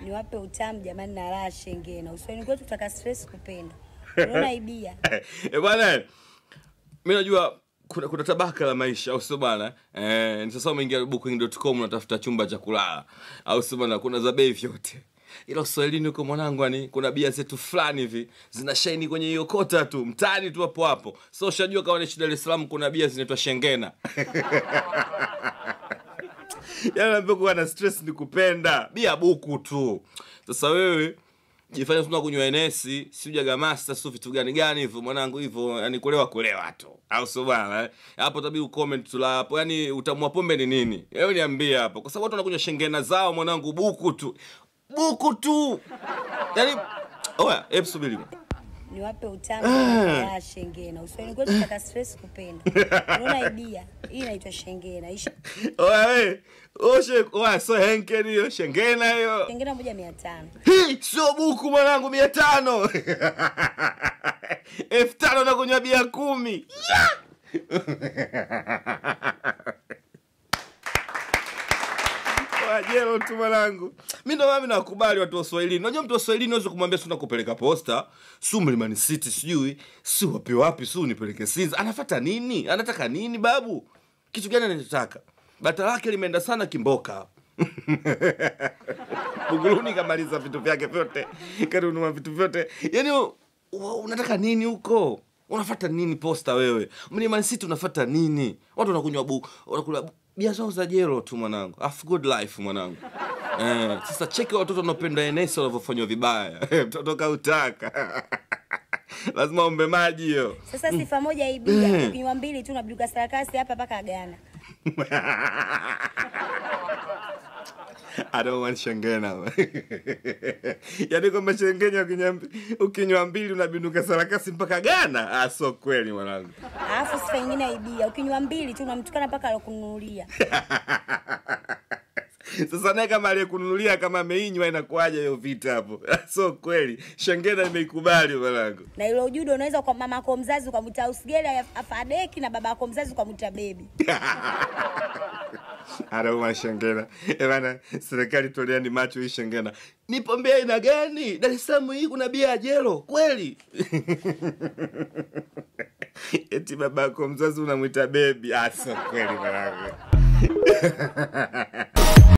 niwape utamu jamani na raha shengena. Uswahilini kwetu tutaka stress kupenda. Unaona ibia. Eh, bwana mi najua kuna, kuna tabaka la maisha au sio bana eh, ni sasa umeingia booking.com unatafuta chumba cha kulala au sio bana kuna za bei vyote ila uswahilini huko mwanangu ani kuna bia zetu fulani hivi zina shaini kwenye hiyo kota tu mtaani tu hapo hapo so ushajua kama ni Dar es Salaam kuna bia zinaitwa shengena yani naambia kuwa na stress ni kupenda bia buku tu sasa wewe jifanya tuna kunywa enesi si ujaga master si vitu gani gani hivyo mwanangu hivyo yani kulewa kulewa tu au sio bwana eh? hapo tabii ucomment tu la hapo yani utamua pombe ni nini wewe niambie hapo kwa sababu watu wanakunywa shengena zao mwanangu buku tu buku tu yani oya hebu subiri Niwape utamu jamani na raha shengena. Uswahilini kwetu tutaka stress kupenda. Unaona ibia. Hii inaitwa shengena. Hii oya we oshe oya so henken hiyo shengena hiyo shengena moja mia tano. Hii sio buku mwanangu mia tano elfu tano na kunywa bia kumi wajelo tu mwanangu mi ndo mami nakubali watu wa swahilini unajua mtu wa swahilini naweza kumwambia si nakupeleka posta su mlimani city sijui si wapi wapi su nipeleke sinza anafata nini anataka nini babu kitu gani anachotaka bata lake limeenda sana kimboka buguruni kamaliza vitu vyake vyote kanunua vitu vyote yani u- u- unataka nini huko unafata nini posta wewe mlimani city unafata nini watu wanakunywa bu wanakula bu- bia zao za jero tu mwanangu Half good life mwanangu eh, sasa cheki watoto wanaopenda enesi wanavyofanywa vibaya mtoto kautaka lazima ombe maji hiyo Sasa sifa moja ibia. Ukinywa mbili tu unabiduka sarakasi hapa mpaka Ghana. I don't want shengena yaani kwamba shengenya ukinywa mbi- ukinywa mbili unabinuka sarakasi mpaka gana ah, so kweli mwanangu Alafu sifa nyingine ya ibia. Ukinywa mbili tu unamtukana mpaka alokununulia. sasa naye kama aliyekununulia kama ameinywa inakuwaje hiyo vita hapo so kweli shengena imeikubali mwanangu Na ile ujudo unaweza kwa mama yako mzazi ukamwita usgeli afadeki na baba yako mzazi ukamwita bebi. anauma shengena Eh bana serikali toleani macho hii shengena ni pombe aina gani dar es salaam hii kuna bia ya jelo kweli eti babako mzazi unamwita bebi aso kweli mwanangu